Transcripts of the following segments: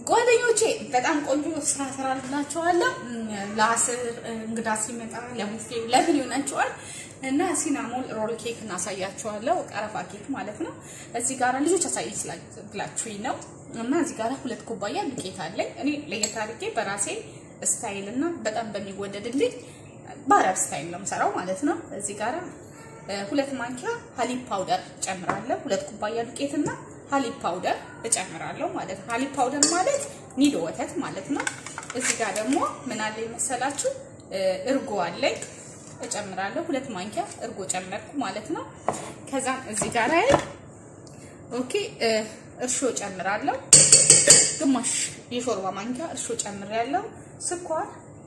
ጓደኞቼ በጣም ቆንጆ ስራ ሰራላችኋለሁ። ለአስር እንግዳ ሲመጣ ለቡፌ ለምን ይሆናችኋል እና ሲናሞን ሮል ኬክ እናሳያችኋለሁ። ቀረፋ ኬክ ማለት ነው። እዚህ ጋር ልጆች አሳይ ስላችሁኝ ነው እና እዚህ ጋር ሁለት ኩባያ ዱቄት አለኝ። እኔ ለየት አድርጌ በራሴ ስታይል እና በጣም በሚወደድልኝ በአረብ ስታይል ነው የምሰራው ማለት ነው። እዚህ ጋር ሁለት ማንኪያ ሀሊብ ፓውደር ጨምራለሁ። ሁለት ኩባያ ዱቄት እና ሀሊብ ፓውደር እጨምራለሁ ማለት ነው። ሀሊብ ፓውደር ማለት ኒዶ ወተት ማለት ነው። እዚህ ጋር ደግሞ ምን አለ መሰላችሁ እርጎ አለኝ እጨምራለሁ። ሁለት ማንኪያ እርጎ ጨመርኩ ማለት ነው። ከዛም እዚህ ጋር ኦኬ እርሾ ጨምራለሁ። ግማሽ የሾርባ ማንኪያ እርሾ ጨምሬያለሁ። ስኳር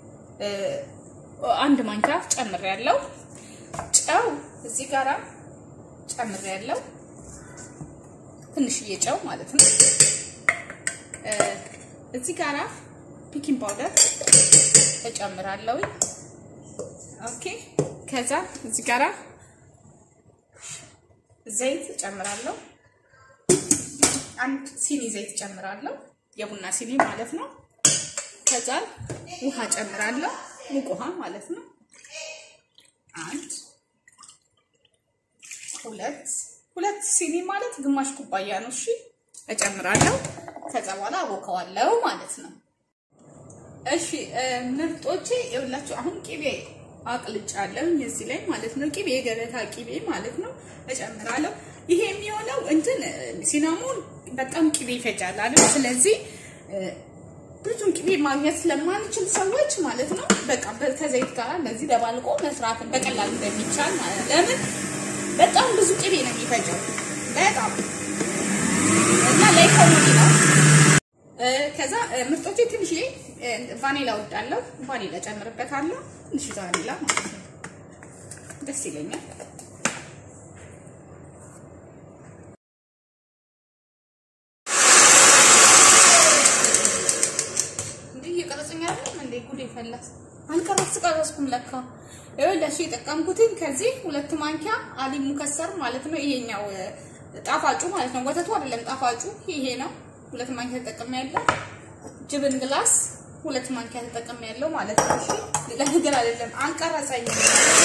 አንድ ማንኪያ ጨምሬያለሁ። ጨው እዚህ ጋራ ጨምሬያለሁ። ትንሽዬ ጨው ማለት ነው። እዚህ ጋራ ፒኪንግ ፓውደር እጨምራለሁ። ኦኬ ከዛ እዚህ ጋራ ዘይት እጨምራለሁ። አንድ ሲኒ ዘይት እጨምራለሁ፣ የቡና ሲኒ ማለት ነው። ከዛ ውሃ እጨምራለሁ፣ ሙቅ ውሃ ማለት ነው። አንድ ሁለት ሁለት ሲኒ ማለት ግማሽ ኩባያ ነው። እሺ እጨምራለሁ። ከዛ በኋላ አቦከዋለሁ ማለት ነው። እሺ ምርጦቼ ይኸውላችሁ አሁን ቂቤ አቅልጫለሁ እዚህ ላይ ማለት ነው። ቂቤ የገበታ ቂቤ ማለት ነው እጨምራለሁ። ይሄ የሚሆነው እንትን ሲናሞን በጣም ቂቤ ይፈጃል አይደል? ስለዚህ ብዙም ቂቤ ማግኘት ስለማንችል ሰዎች ማለት ነው በቃ ከዘይት ጋር እንደዚህ ደባልቆ መስራት በቀላሉ እንደሚቻል ማለት ለምን በጣም ብዙ ቂቤ ነው የሚፈጀው በጣም እና ለኢኮኖሚ ነው። ከዛ ምርጦቼ ትንሽዬ ቫኒላ ወዳለሁ ቫኒላ ጨምርበታለሁ። ትንሽ ቫኒላ ማለት ነው ደስ ይለኛል። እንዴ እየቀረጸኝ አይደለም እንዴ? ጉዴ ፈላስ አልቀረጽ ቀረጽኩም ለካ። ይኸውልሽ የጠቀምኩትን ከዚህ ሁለት ማንኪያ አሊ ሙከሰር ማለት ነው። ይሄኛው ጣፋጩ ማለት ነው። ወተቱ አይደለም ጣፋጩ ይሄ ነው። ሁለት ማንኪያ ተጠቅሜያለሁ። ጅብን ግላስ ሁለት ማንኪያ ተጠቅሜያለሁ ማለት ነው። እሺ ሌላ ነገር አይደለም። አልቀረጸኝም።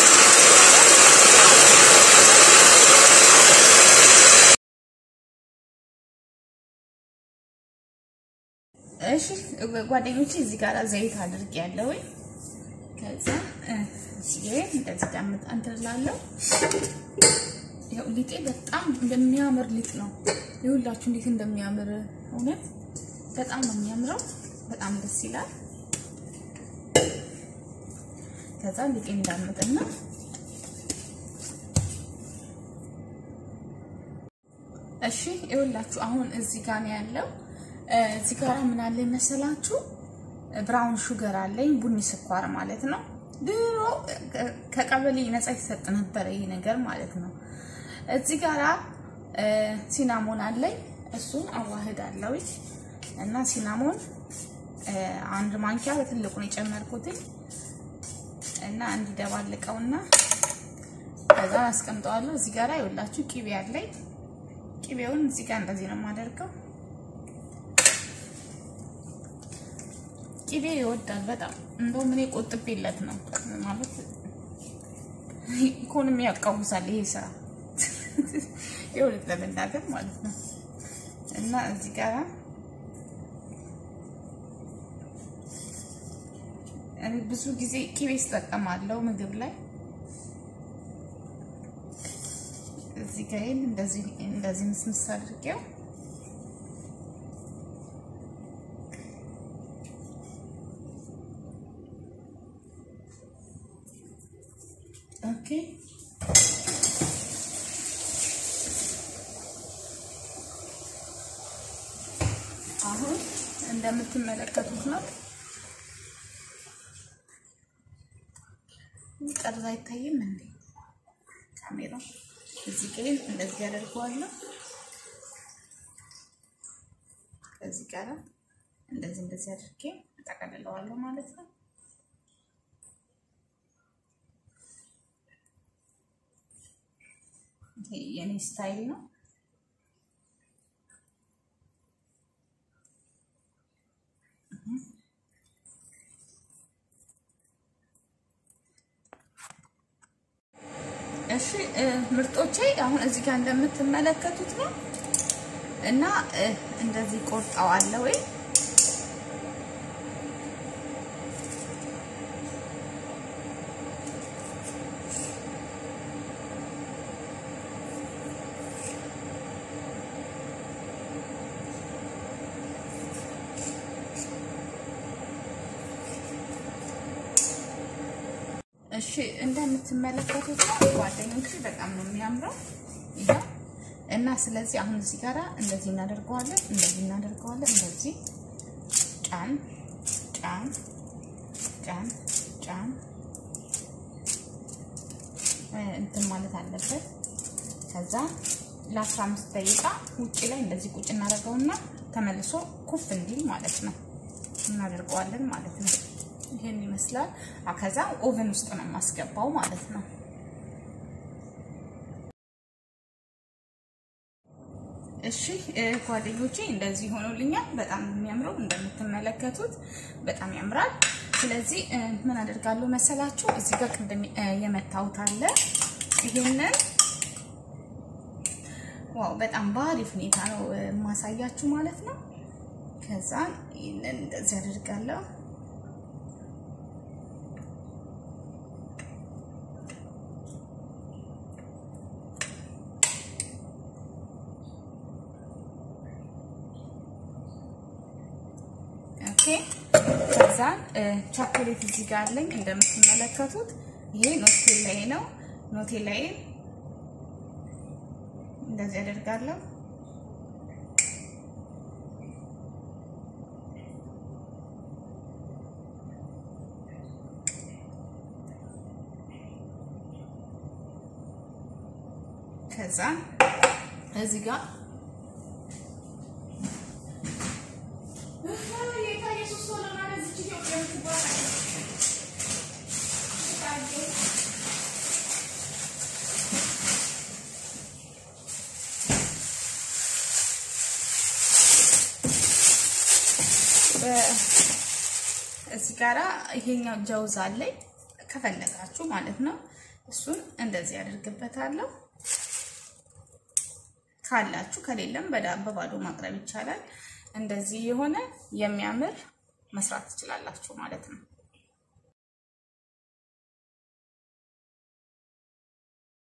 እሺ ጓደኞቼ እዚህ ጋር ዘይት አድርጌያለሁ። ከዛ እዚህ እንደዚህ ዳምጣ እንትላለሁ። ያው ሊጤ በጣም እንደሚያምር ሊጥ ነው። ይኸውላችሁ እንዴት እንደሚያምር እውነት በጣም ነው የሚያምረው። በጣም ደስ ይላል። ከዛ ሊጤ እንዳምጥና እሺ ይኸውላችሁ አሁን እዚህ ጋር ነው ያለው። እዚህ ጋር ምን አለ መሰላችሁ? ብራውን ሹገር አለኝ፣ ቡኒ ስኳር ማለት ነው። ድሮ ከቀበሌ ነፃ ይሰጥ ነበረ ይሄ ነገር ማለት ነው። እዚህ ጋራ ሲናሞን አለኝ፣ እሱን አዋህዳለሁ እና ሲናሞን አንድ ማንኪያ በትልቁ ነው የጨመርኩት እና እንዲደባልቀውና ከዛ አስቀምጠዋለሁ። እዚህ ጋራ ይኸውላችሁ ቂቤ አለኝ። ቂቤውን እዚህ ጋር እንደዚህ ነው የማደርገው። ቂቤ ይወዳል በጣም እንደውም እኔ ቆጥቤለት ነው ማለት ኢኮኖሚ ያቃውሳል ይሄ ስራ የእውነት ለመናገር ማለት ነው። እና እዚህ ጋር ብዙ ጊዜ ቂቤ እጠቀማለሁ ምግብ ላይ እዚህ ጋር እንደዚህ እንደዚህ ምስምስ አድርጌው ኦኬ አሁን እንደምትመለከቱት ነው። ቀርዛ አይታይም እንዴ ካሜራ? እዚህ ጋር እንደዚህ ያደርገዋለሁ። ከዚህ ጋር እንደዚህ እንደዚህ አድርጌ እጠቀልለዋለሁ ማለት ነው። ይሄ የኔ ስታይል ነው። ምርጦቼ አሁን እዚህ ጋር እንደምትመለከቱት ነው እና እንደዚህ ቆርጠዋለሁ ወይ እሺ እንደምትመለከቱት ጓደኞች በጣም ነው የሚያምረው ይሄው እና ስለዚህ አሁን እዚህ ጋራ እንደዚህ እናደርገዋለን፣ እንደዚህ እናደርገዋለን። እንደዚህ ጫን ጫን ጫን ጫን እንትን ማለት አለበት። ከዛ ለ15 ደቂቃ ውጭ ላይ እንደዚህ ቁጭ እናደርገውና ተመልሶ ኩፍ እንዲል ማለት ነው እናደርገዋለን ማለት ነው። ይሄን ይመስላል። ከዛ ኦቨን ውስጥ ነው የማስገባው ማለት ነው። እሺ ጓደኞቼ እንደዚህ ሆኖልኛል። በጣም የሚያምረው እንደምትመለከቱት በጣም ያምራል። ስለዚህ ምን አደርጋለሁ መሰላችሁ? እዚህ ጋር ቅድም የመታሁት አለ። ይሄንን ዋው በጣም በአሪፍ ሁኔታ ነው የማሳያችሁ ማለት ነው። ከዛ ይሄንን እንደዚህ አደርጋለሁ። ኦኬ ከዛ ቻኮሌት እዚህ ጋር አለኝ እንደምትመለከቱት ይሄ ኖቴላዬ ነው። ኖቴላዬ እንደዚህ አደርጋለሁ። ከዛ እዚህ ጋር እዚህ ጋራ ይሄኛው ጀውዝ አለኝ ከፈለጋችሁ ማለት ነው። እሱን እንደዚህ አድርግበታለሁ። ካላችሁ ከሌለም በባዶ ማቅረብ ይቻላል። እንደዚህ የሆነ የሚያምር መስራት ትችላላችሁ ማለት ነው።